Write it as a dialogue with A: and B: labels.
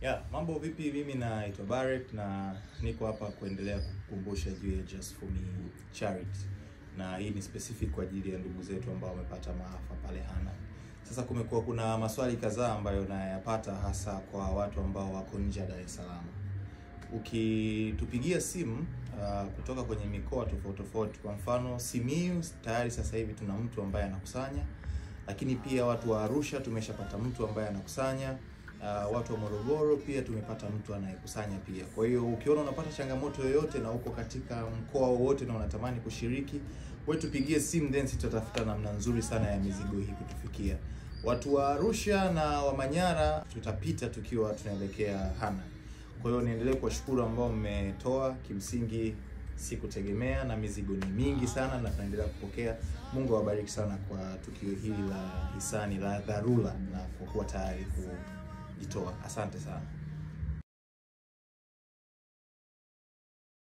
A: Yeah, mambo vipi? Mimi naitwa Barrett na niko hapa kuendelea kukumbusha juu ya Just For Me charity, na hii ni specific kwa ajili ya ndugu zetu ambao wamepata maafa pale Hanang. Sasa kumekuwa kuna maswali kadhaa ambayo nayapata hasa kwa watu ambao wako nje ya Dar es Salaam. Ukitupigia simu uh, kutoka kwenye mikoa tofauti tofauti, kwa mfano Simiyu, tayari sasa hivi tuna mtu ambaye anakusanya, lakini pia watu wa Arusha tumeshapata mtu ambaye anakusanya Uh, watu wa Morogoro pia tumepata mtu anayekusanya pia. Kwa hiyo ukiona unapata changamoto yoyote na uko katika mkoa wowote na unatamani kushiriki, wewe tupigie simu, then tutatafuta namna nzuri sana ya mizigo hii kutufikia. Watu wa Arusha na wa Manyara tutapita tukiwa tunaelekea Hanang. Kwa hiyo niendelee kuwashukuru ambao mmetoa, kimsingi sikutegemea na mizigo ni mingi sana na tunaendelea kupokea. Mungu awabariki sana kwa tukio hili la hisani la dharura na kwa kuwa tayari ku jitoa. Asante sana.